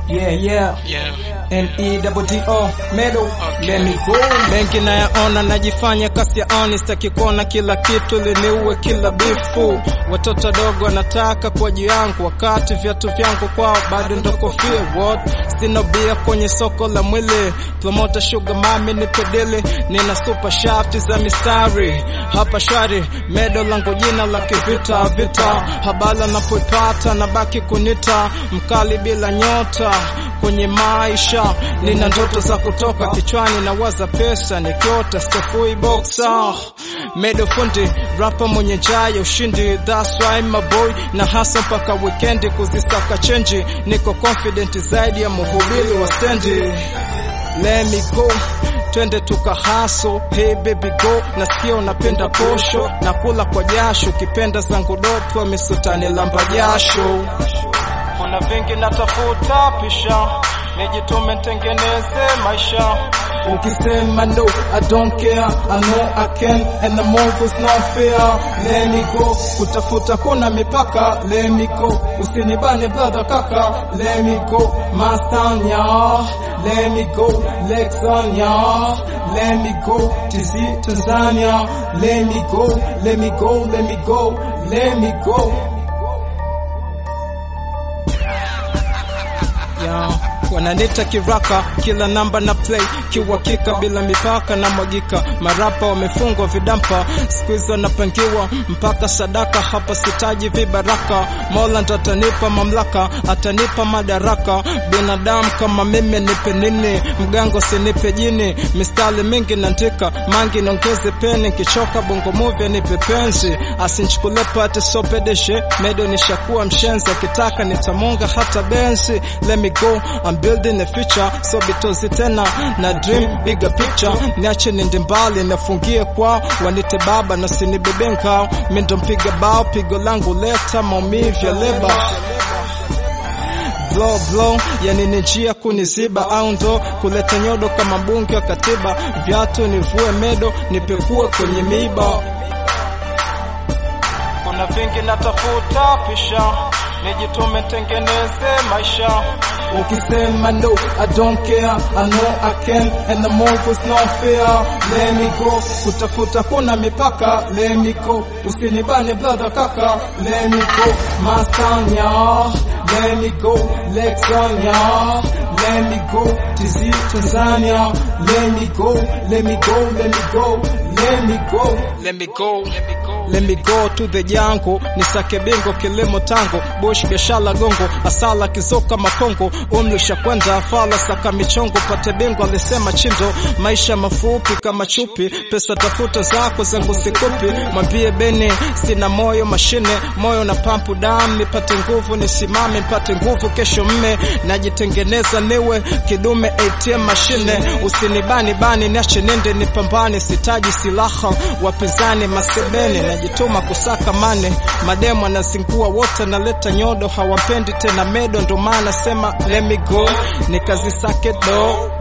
Yeah, yeah. Yeah. N-E-double-D-O, medal, let me go. mengi nayaona najifanya kasi ya oni sitaki kuona kila kitu liniue kila bifu watoto dogo wanataka kwa juu yangu wakati viatu vyangu kwao bado ndo kofia what sina bia kwenye soko la mwili promota sugar mami ni pedili nina super shafti za mistari hapa shwari medo langu jina la kivita vita habala napoipata na baki kunita mkali bila nyota kwenye maisha nina ndoto za kutoka kichwani na waza pesa nikiota stafui boxer medo fundi rapa mwenye njaa ya ushindi that's why my boy na hasa mpaka weekendi kuzisaka chenji niko confident zaidi ya mhubiri wa stendi let me go twende tukahaso hey baby go nasikia unapenda posho na kula kwa jasho kipenda zangu dopo misutani lamba jasho kuna vingi natafuta pisha nijitume ntengeneze maisha Ukisema no, I don't care. I know I can, and the move is not fair. Let me go. Kutafuta kuna mipaka. Let me go. Usinibane brother kaka. Let me go. Mastanya. Let me go. Lexania. Let me go. TZ Tanzania. Let me go. Let me go. Let me go. Let me go. yeah. wananita kiraka kila namba na play kiuhakika bila mipaka na mwagika marapa wamefungwa vidampa skuizi wanapangiwa mpaka sadaka hapa sitaji vibaraka mola ndo atanipa mamlaka atanipa madaraka binadamu kama mimi nipe nini mgango sinipe jini mistari mingi naandika mangi naongeze peni kichoka bongo movie nipe penzi asinchukule pate sopedeshe medo nishakuwa mshenzi akitaka nitamonga hata benzi let me go I'm building a future so bitozi tena na dream bigger picture niache nende mbali nafungie kwao wanite baba na sinibebe nkao mindo mpiga bao pigo langu leta maumivu ya leba blow blow yani ni njia kuniziba au ndo kuleta nyodo kama mbunge wa katiba viatu nivue medo nipekue kwenye miba kuna vingi natafuta pisha nijitume tengeneze maisha Ukisema no, I don't care. I know I can, and the move is not fair. Let me go. Kutafuta kuna mipaka. Let me go. Usinibane brother kaka. Let me go. Mastanya. Let me go. Lexania. Let me go. TZ Tanzania. Let me go. Let me go. Let me go. Let me go. Let me go. Let me go to the jango nisake bingo kilimo tango bush biashara gongo asala kizoka makongo umri ushakwenda fala saka michongo pate bingo alisema chindo maisha mafupi kama chupi pesa tafuta zako zangu sikupi mwambie beni sina moyo mashine moyo na pampu damu nipate nguvu nisimame nipate nguvu kesho mme najitengeneza niwe kidume ATM mashine usinibani bani niache nende nipambane sitaji silaha wapinzani masebene najituma kusaka mane mademo anazingua wote naleta nyodo hawapendi tena medo ndo maana sema let me go nikazisake do